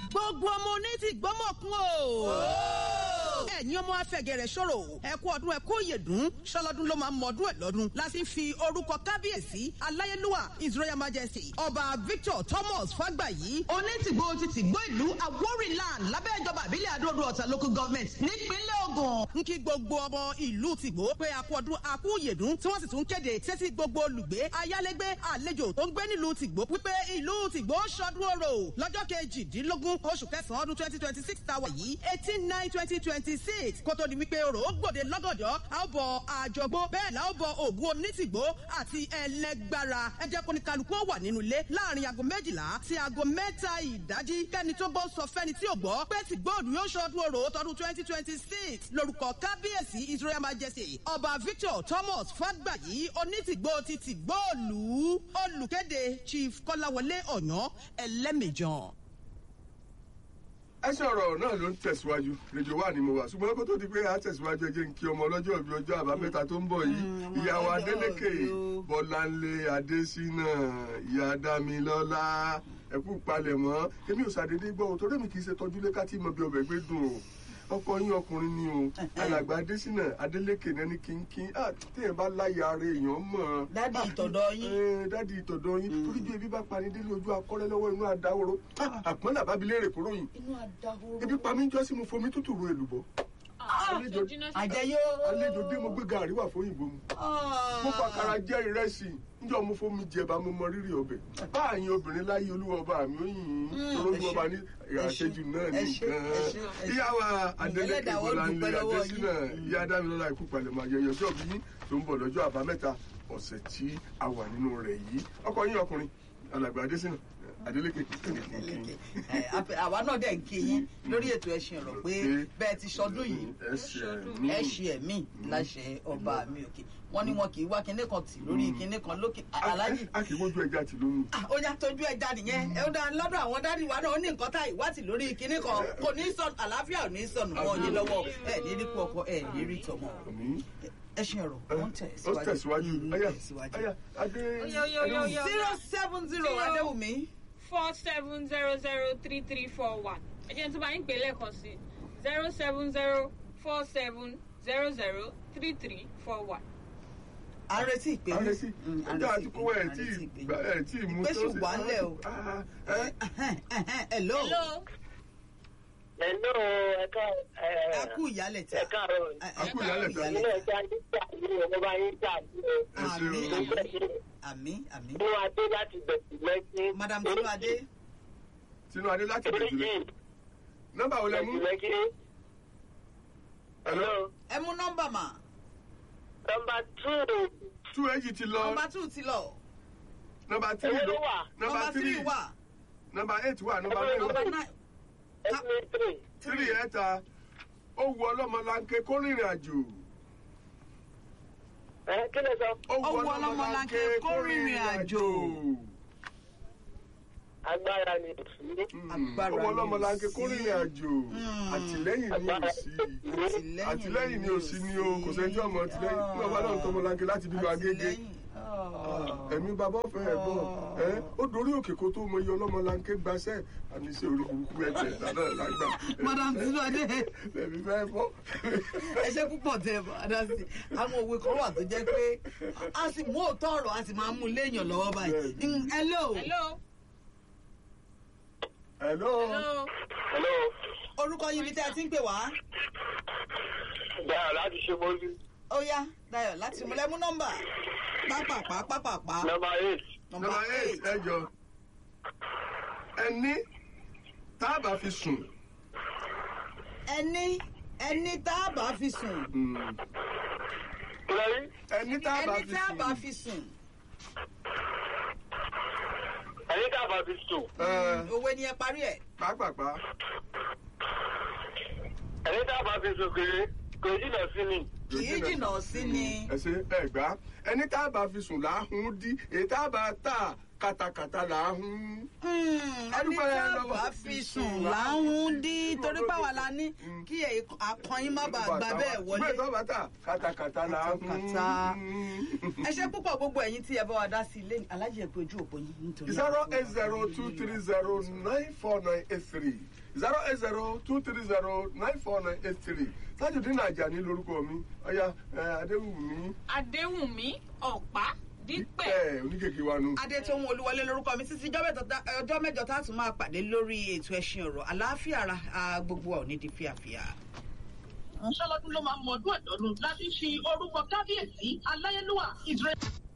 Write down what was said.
gbogbo ọmọ oní ti gbọ́mọ̀kún o. ẹ̀yin ọmọ afẹ́gẹ̀rẹ̀ ṣòro ẹ kú ọdún ẹ kú òyèdún ṣọlọ́dún ló máa ń mọdún ẹ̀ lọ́dún láti fi orúkọ kábíyèsí aláyélúwà his royal majesty ọba victor thomas fàgbàyí onítìgbò ti tìgbò ìlú awórìnland lábẹ́ ìjọba ìbílẹ̀ àdóòdó ọ̀tà local government nípínlẹ̀ ogun. ń kí gbogbo ọmọ ìlú tìgbò pé a kú ọdún a kú òyèdún tí wọ́n sì tún kéde sétí gbogbo olùgbé ayálégbé àlejò tó ń gbé nílùú tìgbò wípé ìlú tìgbò ṣọdún orò lọ́jọ́ kejìdínlógún oṣù kẹsàn-án ọdún twenty twenty six tàwa yìí eighteen nine twenty twenty six kó tó di wípé orò ó gbòde lọ́gọ̀dọ̀ a ó bọ àjọgbó bẹ́ẹ̀ la ó bọ ògùn onítìgbò àti ẹlẹgbára ẹ jẹ́ kó ní kálukú ó wà nínú ilé láàrin aago méjìlá sí aago mẹ́ta ìdájí kẹ́ni tó gbọ́ sọ fẹ́ni tí ò gbọ́ pé tìgbòòdù yóò ṣọdún orò tọdún twenty twenty six lórúkọ kábíyèsí his royal majesty ọba victor thomas fàgbàyí onítìgbò ti tìgbòòlù olùkéde chief kọ́láwọlé ọ̀yàn ẹlẹ́mìjàn. ẹ sọ̀rọ̀ náà ló ń tẹ̀síwájú rédíò wà ní mo wà ṣùgbọ́n kó tó di pé a tẹ̀síwájú ẹ jẹ́ ń kí ọmọ ọlọ́jọ́ ìbí ọjọ́ àbámẹ́ta tó ń bọ̀ yìí ìyàwó adélèké bọ́láńlé adésínà ìyá dámilọ́lá ẹ̀kú palẹ̀mọ́ èmi ò ṣàdédé gbọ́ òtò rémi kì í ṣe tọ́jú lé ká tí mo bí ọbẹ̀ gbé dùn o ọkọ yín ọkùnrin ni o alàgbà adésínà adélékè náà ní kínkín ah téèyàn bá láyà ara èèyàn mọ̀ Dádì ìtọ̀dọ̀ yín. Eh, dádì ìtọ̀dọ̀ yín torí bí ebi bá pani délé ojú akọ́rẹ́ lọ́wọ́ inú adáwòrò àpọ́n làbá bi léèrè kúrò yìí inú adahoro. ebi pa mí ń jọ́ sí mo fomi tútù ro èlùbọ́ àlejò àjẹyó. àlejò dé mo gbé gàrí wà fún òyìnbó mu mo fàkàrà jẹ ìrẹsì níjọ mo fomi jẹba mo mọ rírì ọbẹ̀ báàyìn obìnrin láyé olúwa ọba mi ó yìn ín torójú ọba ní àṣejù náà ẹ ṣé, nìkan ẹ ṣé, ẹ ṣé. ìyáwó adélèké Ẹlẹ́dàá ó bọláńlé dúpẹ́ lọ́wọ́ adésínà ìyá dámilọ́lá ikú palẹ̀mọ́ ayẹyẹ ọjọ́ bí yín tó ń bọ̀ lọ́jọ́ àbámẹ́ta ọ̀sẹ̀ tí a wà nínú rẹ̀ yìí ọkọ yín ọkùnrin alàgbà adésínà adélékè Ẹ, àpẹ- àwa náà dẹ̀ ń kí yín lórí ètò ẹ̀sìn ọ̀rọ̀ pé bẹ́ẹ̀ ti ṣọdún yìí ẹ ṣe ẹ̀mí láṣẹ ọba mi òkè wọ́n ní wọn kì í wá kinní kan tì lórí kinní kan lókè aláàjì a kì í mójú ẹja tì lónìí. ó yá tójú ẹja nìyẹn ẹ ó dá lọ́dọ̀ àwọn dádì wa náà ó ní nǹkan tá ìwádìí lórí kinní kan kò ní sọnù àlàáfíà ò ní sọnù wọn yín lọ́wọ́ ẹ ní rí kú ọkọ ẹ ní rí tọmọ Àmín. ẹ̀sìn ọ̀rọ̀ wọ́n tẹ̀ ó tẹ̀síwájú Mm, ayá tẹ̀síwájú. ayá adé Yo, yo, yo, yo. zero seven zero Zero. adéwùmí four seven zero zero three three four one ẹ jẹ́ n tún bá yín pè lẹ́ẹ̀kan sí zero seven zero four seven zero zero three three four one. à ń retí ìpè yín. àrètí Mm, à ń ọjọ́ retí àti ìpè kówó ẹ̀ yín, à ń tí retí ìpè yín. ẹ̀ tí mú Ìpè sì wà ńlẹ̀ o. Ah, ẹ́, hello hello Hello, ẹ̀ka ẹ kú ìyálẹ̀ tí ẹ káàárọ̀. A kú ìyálẹ̀ tí. Ilé ẹja nígbà tí ọmọ bá yín jà ní ẹ ṣeun. Àmín. ọjọ́ àmì àmì inú adé láti bẹ̀rẹ̀ lẹ́sìn. madam tinuade tinú adé láti bẹ̀rẹ̀ jùlẹ̀ nọ́mbà wo lẹ mú Lẹ́kí. Hello. ẹ mú nọmba mà Nọmba two. tú èjì ti lọ nọmba two ti lọ nọ́mbà tírì Èwo ló ló wà? nọ́mbà nọmba tírì three wà nọ́mbà eight wà nọ́mbà Èwo ló nine nọmba wà nine Ẹgbẹ́ three. tírì ẹ̀ta ó wu ọlọ́mọlanke kó rìnrìn àjò Ẹ kí ló sọ? ó Ó wu ọlọ́mọlanke kó rìnrìn àjò. Agbára ni òsì. Agbára ó wu ni ọlọ́mọlanke ò kó sí. rìnrìn àjò Mm. àtìlẹ́yìn ni ò sí àtìlẹ́yìn ni ò sí ni o kò sẹ́ni tí ọmọ àtìlẹ́yìn ní ọba náà ń tọmọlanke láti bíbá agége Àtìlẹ́yìn. Ah. ẹ̀mí bàbá ọ̀fẹ́ ẹ̀ bọ̀ ẹ́ ó dorí òkè kó tó mọ iye ọlọ́mọlanke gbaṣẹ́ àníṣe orí burúkú ẹ̀ tẹ̀ dáná lágbà madam tinuade ẹ̀mí fẹ́ bọ́. ẹ ṣe púpọ̀ tẹ ẹ bá dá sí àwọn òwe kan wà tó jẹ́ pé a sì mú òótọ́ ọ̀rọ̀ a sì máa mú léèyàn lọ́wọ́ báyìí Mm, hello hello hello. hello Hello. orúkọ yín bí tẹ́ ẹ ti ń pè wá Dáa láti ṣe mọ́lú. ó yá dayo láti mú lẹ́mú nọ́mbà pápápá pápápá Nọmba eight. nọ́mbà nọ́mbà eight eight ẹjọ ẹni tá a bá fi sùn ẹni ẹni tá a bá fi sùn mm, Kí ló rí? ẹni tá a bá ẹni fi tá a bá sùn fi sùn Ẹni tá a bá fi sùn. ẹ, òwe ni ẹ parí ẹ pàápàá Ẹni tá a bá fi sùn kiri. Kò jìnà sí ni. kì í jìnnà sí ni ẹ ṣe ẹ gbá ẹni tá a bá fi sùn láhùn dí èyí tá a bá tà kàtàkàtà là ń hún. ẹni Adúpẹ́ tá a lọ́wọ́ bá fi sùn láhùn dí torí pàwọn la ní kí akọyin má bàa gbà bẹ́ẹ̀ wọlé. bẹ́ẹ̀ tó bàtà kàtàkàtà là ń Kàtàkàtà. hún. ẹ ṣe púpọ̀ gbogbo ẹ̀yin tí ẹ bá wa dá sí ilé alájẹ pé ojú òpó yín nítorí. zero eight zero two three zero nine four nine eight three zero eight zero two three zero nine four nine eight three Tajudeen Ajani lórúkọ mi ọ̀ya Adéwùmí adéwùnmí ọ̀pá dípẹ̀. ẹ̀ oníkèké wa nu. adétòun olúwọlé lórúkọ mi títí ọjọ́ mẹ́jọ tá- ọjọ́ mẹ́jọ tá a tún máa pàdé lórí ètò ẹṣin ọ̀rọ̀ àlàáfíà ara a, gbogbo wa ò ní di fíàfíà. ṣọlọ́dún ló máa mọ ọdún ẹ̀dọ́dún láti fi orúkọ kábíyèsí aláyélúwà israel.